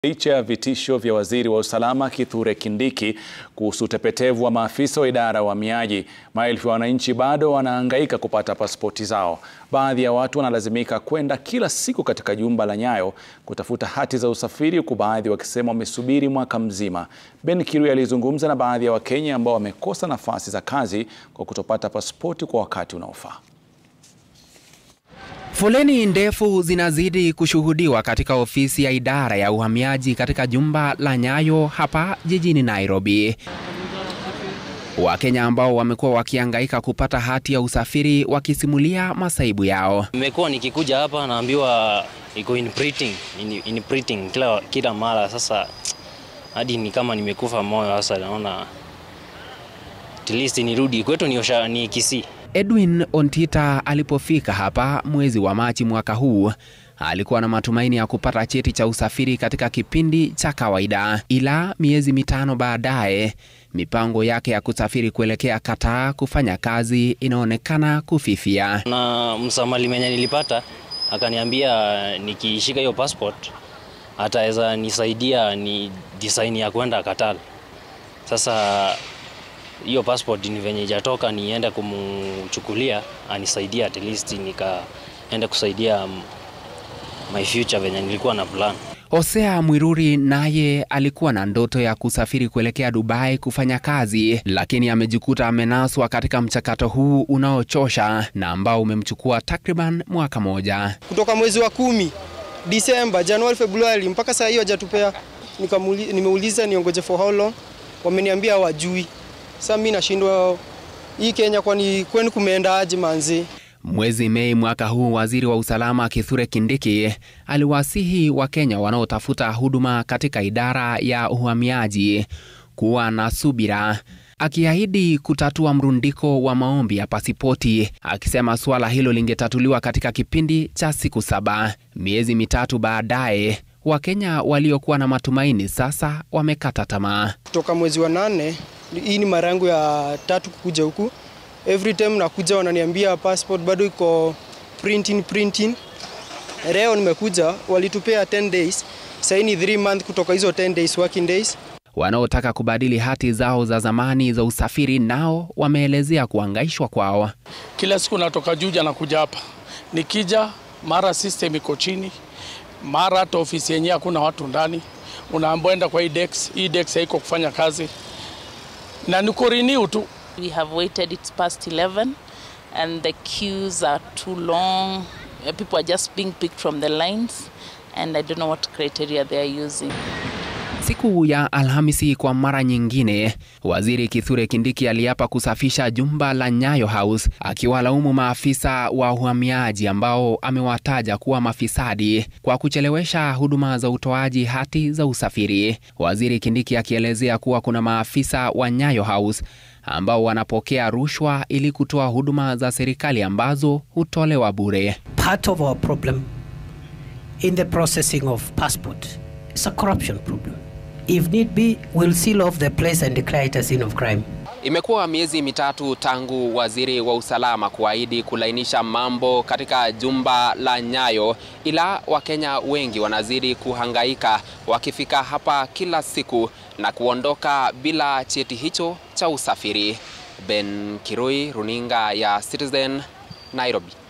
Licha ya vitisho vya waziri wa usalama Kithure Kindiki kuhusu utepetevu wa maafisa wa idara ya uhamiaji, maelfu ya wananchi bado wanahangaika kupata pasipoti zao. Baadhi ya watu wanalazimika kwenda kila siku katika jumba la Nyayo kutafuta hati za usafiri, huku baadhi wakisema wamesubiri mwaka mzima. Ben Kirui alizungumza na baadhi ya Wakenya ambao wamekosa nafasi za kazi kwa kutopata pasipoti kwa wakati unaofaa. Foleni ndefu zinazidi kushuhudiwa katika ofisi ya idara ya uhamiaji katika jumba la Nyayo hapa jijini Nairobi. Wakenya ambao wamekuwa wakihangaika kupata hati ya usafiri wakisimulia masaibu yao. Nimekuwa nikikuja hapa naambiwa iko in printing, in, in printing kila, kila mara. Sasa hadi ni kama nimekufa moyo. Sasa naona at least nirudi kwetu ni, osha, ni Kisii. Edwin Ontita alipofika hapa mwezi wa Machi mwaka huu alikuwa na matumaini ya kupata cheti cha usafiri katika kipindi cha kawaida, ila miezi mitano baadaye mipango yake ya kusafiri kuelekea Qatar kufanya kazi inaonekana kufifia. Na msamali mwenye nilipata akaniambia nikishika hiyo passport ataweza nisaidia ni design ya kwenda Qatar. Sasa hiyo passport ni venye ijatoka, niende kumchukulia anisaidia, at least nikaenda kusaidia my future venye nilikuwa na plan. Hosea Mwiruri naye alikuwa na ndoto ya kusafiri kuelekea Dubai kufanya kazi, lakini amejikuta amenaswa katika mchakato huu unaochosha na ambao umemchukua takriban mwaka moja. Kutoka mwezi wa kumi, Disemba, Januari, Februari mpaka saa hiyo hajatupea. Nimeuliza niongoje for how long, wameniambia wajui. Sasa mimi nashindwa hii Kenya, kwani kwenu kumeenda aje manzi? Mwezi Mei mwaka huu, waziri wa usalama Kithure Kindiki aliwasihi Wakenya wanaotafuta huduma katika idara ya uhamiaji kuwa na subira, akiahidi kutatua mrundiko wa maombi ya pasipoti, akisema suala hilo lingetatuliwa katika kipindi cha siku saba. Miezi mitatu baadaye, Wakenya waliokuwa na matumaini sasa wamekata tamaa. Kutoka mwezi wa nane, hii ni mara yangu ya tatu kukuja huku every time nakuja wananiambia passport bado iko printing printing. Leo nimekuja walitupea 10 days, sasa ni 3 month kutoka hizo 10 days working days. Wanaotaka kubadili hati zao za zamani za usafiri nao wameelezea kuhangaishwa kwao. Kila siku natoka Juja na kuja hapa, nikija mara system iko chini, mara hata ofisi yenyewe hakuna watu ndani, unaambiwa enda kwa hii desk, hii desk haiko kufanya kazi na niko renew tu We have waited, it's past 11 and the queues are too long. People are just being picked from the lines and I don't know what criteria they are using. Siku ya Alhamisi kwa mara nyingine, waziri Kithure Kindiki aliapa kusafisha jumba la Nyayo House, akiwalaumu maafisa wa uhamiaji ambao amewataja kuwa mafisadi kwa kuchelewesha huduma za utoaji hati za usafiri. Waziri Kindiki akielezea kuwa kuna maafisa wa Nyayo House ambao wanapokea rushwa ili kutoa huduma za serikali ambazo hutolewa bure. Part of our problem in the processing of passport is a corruption problem. If need be, we'll seal off the place and declare it a scene of crime. Imekuwa miezi mitatu tangu waziri wa usalama kuahidi kulainisha mambo katika jumba la Nyayo, ila Wakenya wengi wanazidi kuhangaika wakifika hapa kila siku na kuondoka bila cheti hicho cha usafiri. Ben Kirui, runinga ya Citizen, Nairobi.